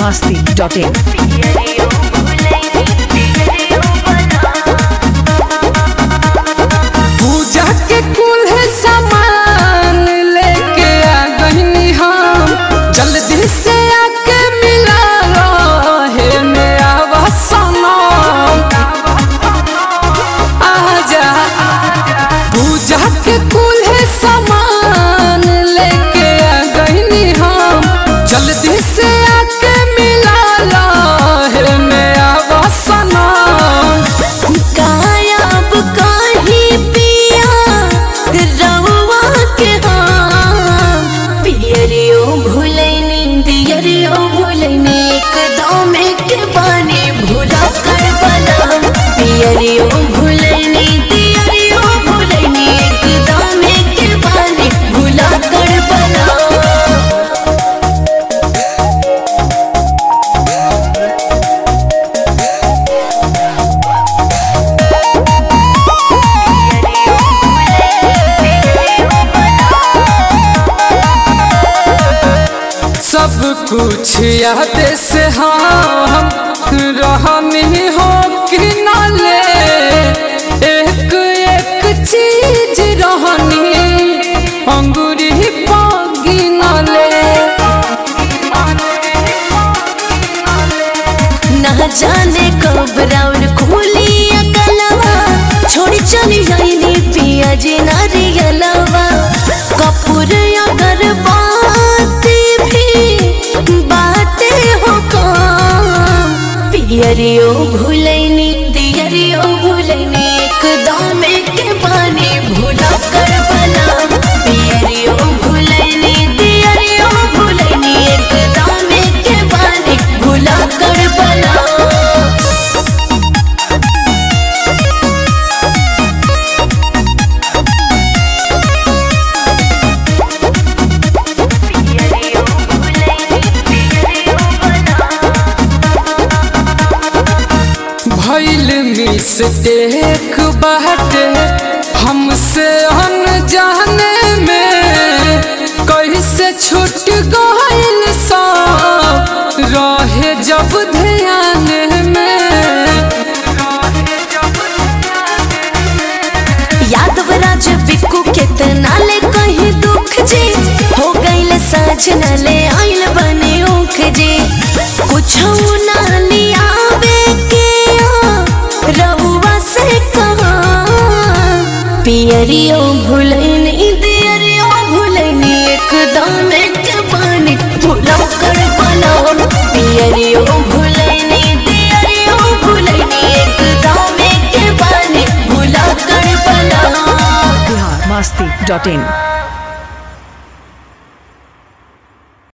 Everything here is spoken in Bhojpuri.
masti.in. पूजा के कुल सामान लेके आ गईनी हम जल्दी से आके मिला हे मेरा सनम आजा पूजा के कुल सामान लेके आ गईनी हम जल्दी से आके मिला हे मेरा सनम गायब काहे पिया रउआ के हम पियरियो भुलैनी दियरियो भुलैनी एकदम के पानी भुला कर बलम पियरियो भुलैनी दियरियो भुलैनी एकदम के पानी भुला कर बलम सब कुछ याद से हम रहनी हो कि न ले एक एक चीज रहनी अंगूरी पागी न ले ना जाने कब राउर खोली अकलवा छोड़ी चली जाइनी पिया जी नारियलवा कपूर अगर बात भी बाते हो काम पियरियो भूलैनी दियरियो भूलैनी एकदम के पानी भूला कर बना पियरियो भूलैनी दियरियो भूलैनी एकदम के पानी भूला कर बना भैल मिस्टेक बाटे हमसे अनजाने में कैसे छूट गइल सब रहे जब ध्यान में यादवराज बिक्कू कितना ले कहीं दुख जी हो गईल साँझ न ले आइल बने ऊख जी कुछ ना लियावे के आ, रउआ से कहा पियरियो भूलैनी दियरियो भूलैनी एकदम के पानी भूला कर बनाओ पियरियो भूलैनी दियरियो भूलैनी एकदम के पानी भूला कर बनाओ Bihar masti.in.